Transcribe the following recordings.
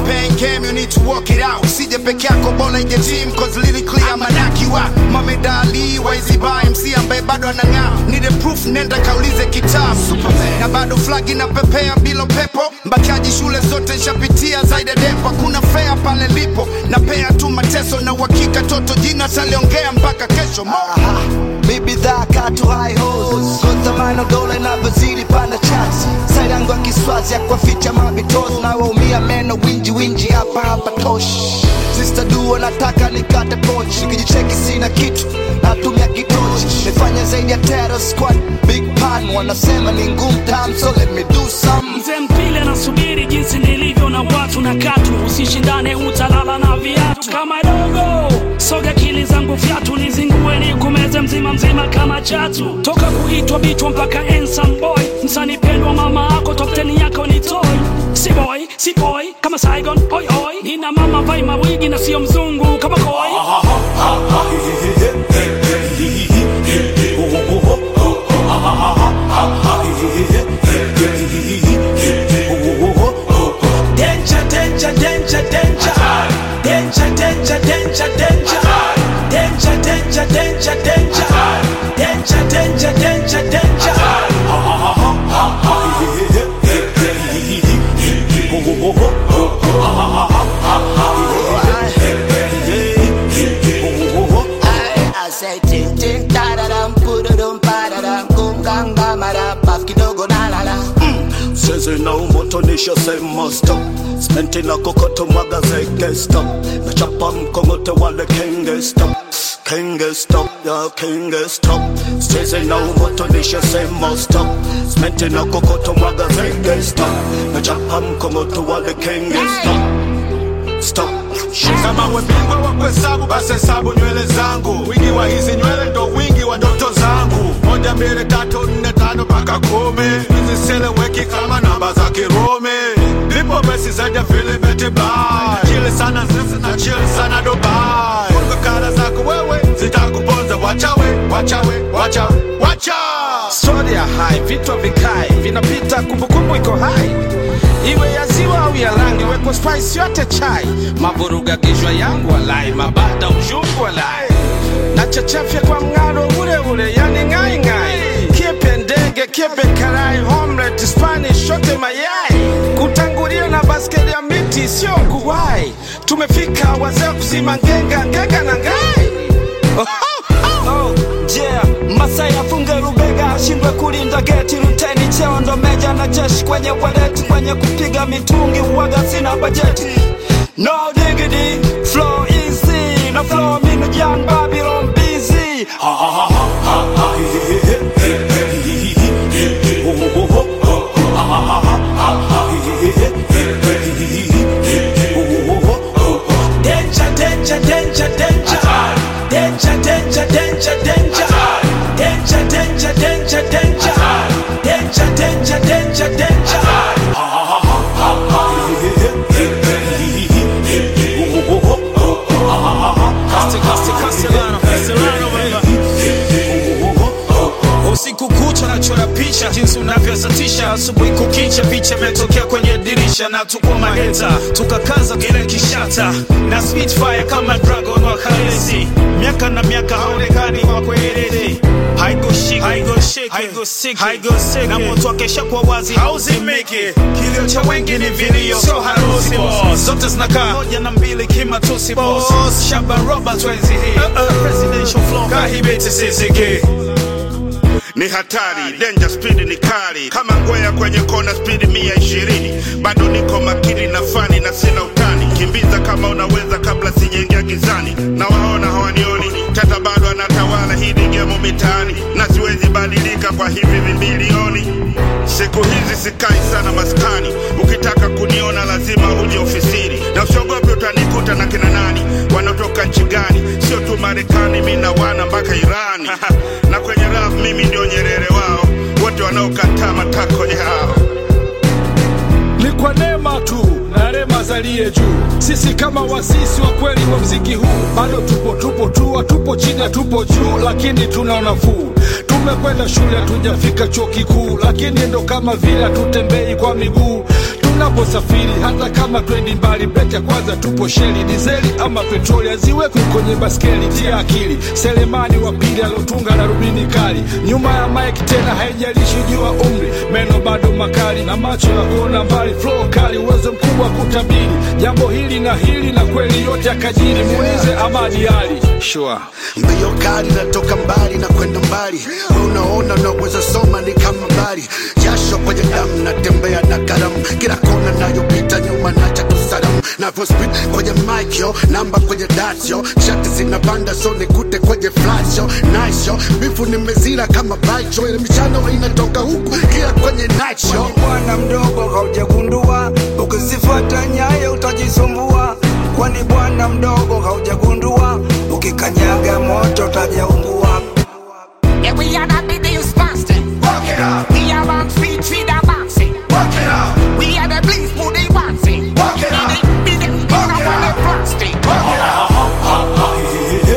pain came, you need to walk it out. Usije peke yako, bora ije team, cause lyrically I'm a knock you out. Mohamed Ali, Waizi Ba, MC ambaye bado anang'aa. Need a proof, nenda kaulize kitabu. Na bado flag inapepea bila pepo. Mbakaji shule zote nshapitia zaidi ya depo. Hakuna fea pale lipo. Na pea tu mateso na uhakika toto jina taliongea mpaka kesho. Mo. Mi bidhaa katu high hos kontamano dola inavyozidi panda chats side yangu ya kiswazi ya kuwaficha mabitos na waumia meno winji winji hapa hapa tosh Sister duo nataka nikate poch nikijicheki sina kitu natumia kitochi nifanya zaidi ya terror squad big pan wanasema ni ngumu tam so let me do some mzee mpile anasubiri jinsi nilivyo na watu na katu usishindane utalala na viatu kama dogo soga kili zangu fyatu nizingue nikumeze mzima mzima kama chatu toka kuitwa bichwa mpaka ensam boy msani pendwa mama ako top 10 yako ni toy si boy si boy kama saigon oi oi nina mama vai mawigi na sio mzungu kama koi Danger, danger, danger, danger. Danger, danger, danger, danger. Danger, danger, danger, danger. Danger, danger, danger, danger. I say ting ting da da dam pududum pa da dam kum gang ba ma da paf kidogo na la la Sezi na umotonisha sema stop Smenti na kokoto mwaga zeke stop Nachapa mkongote wale kenge stop Kenge stop, ya kenge stop Sezi na umotonisha sema stop Smenti na kokoto mwaga zeke stop Nachapa mkongote wale kenge stop Stop Kama we bingwa wa kuhesabu basi hesabu nywele zangu. Wingi wa hizi nywele ndo wingi wa ndoto zangu. Moja, mbili, tatu, nne, tano mpaka kumi. Zisieleweki kama namba za Kirumi. Lipo besi zaidi ya filimeti bai. Chili sana sisi na chili sana Dubai. Funga kara zako wewe zitakuponza. Wachawe, wachawe, wachawe, wacha. stori ya hai vitu vikae vinapita kumbukumbu iko hai iwe ya ziwa au ya rangi wekwa spice yote chai mavuruga kichwa yangu walai mabada ushungu walai na chachafya kwa mng'aro ule ule yani ngai ngai kiepe ndege kiepe karai homlet spanish shote mayai kutangulia na baskeli ya miti sio kuwai tumefika wazee kuzima ngenga ngenga na ngai oh, oh, oh. yeah masai afunge rubega ashindwe kulinda geti luteni cheo ndo meja na jeshi kwenye waleti kwenye kupiga mitungi uwaga sina bajeti no diggity flow easy na flow minu young babylon busy Danger, danger, danger, danger. Danger, danger, danger, danger. Danger, danger, danger, danger. Danger, danger, danger, danger. usiku kucha nachora picha jinsi unavyozatisha asubuhi kukicha picha imetokea kwenye dirisha na tuko maheta tukakaza kile kishata na spitfire kama dragon wa kalesi miaka na miaka haonekani wa kwelele haigoshiki haigoshiki haigoshiki haigoshiki na moto akesha kwa wazi hauzimiki kilio cha wengi ni vilio sio harusi boss zote zinakaa moja na mbili kimatusi boss Shaban Robert wenzi hii presidential flow kahibeti sisiki ni hatari danger speed ni kali kama ngwea kwenye kona speed mia ishirini bado niko makini na fani na sina utani kimbiza kama unaweza kabla sijaingia gizani na waona hawanioni tata bado anatawala hii ni gemo mitaani na siwezi badilika kwa hivi vimbilioni siku hizi sikai sana maskani ukitaka kuniona lazima uje ofisini na usiogope utanikuta na kina nani wanaotoka nchi gani sio tu marekani mi na wana mpaka irani na kwenye rap mimi ndio nyerere wao wote wanaokataa matako yao ni kwa neema tu na rema zalie juu. Sisi kama wasisi wa kweli wa mziki huu bado tupo tupo tu, hatupo chini, hatupo juu, lakini tuna nafuu. Tumekwenda shule, hatujafika chuo kikuu, lakini ndo kama vile hatutembei kwa miguu. unaposafiri hata kama twendi mbali breki ya kwanza tupo sheli dizeli ama petroli aziwekwi kwenye baskeli tia akili selemani wa pili alotunga na rubini kali nyuma ya mike tena haijalishi jua umri meno bado makali na macho ya kuona mbali flow kali uwezo mkubwa wa kutabiri jambo hili na hili na kweli yote akajiri muulize amadi ali sure. mbio kali natoka mbali na kwenda mbali We unaona unaweza soma ni kama mbali jasho kwenye damu natembea na karamu kila kona nayopita nyuma nacha kusalamu navyo speed kwenye mic yo namba kwenye dasyo shati zinapanda so nikute kwenye flash yo nice yo bifu nimezira kama bite yo ile michano inatoka huku kila kwenye night show Kwani bwana mdogo haujagundua, ukizifuata nyayo utajisumbua. Kwani bwana mdogo haujagundua, ukikanyaga moto utajaungua. Yeah, we are not the fasting. Work it out. We are on feet, feet are bouncing. Work it out. We are the bleeds, booty bouncing. Work it out. Be the, be the, Work it out. plastic. Work it out.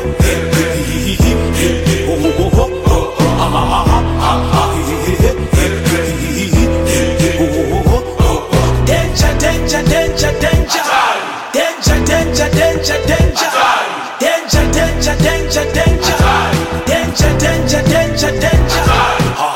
Danger, danger, danger, danger. Danger, danger, danger, danger. Danger, danger, danger, danger. Danger, danger, danger, danger.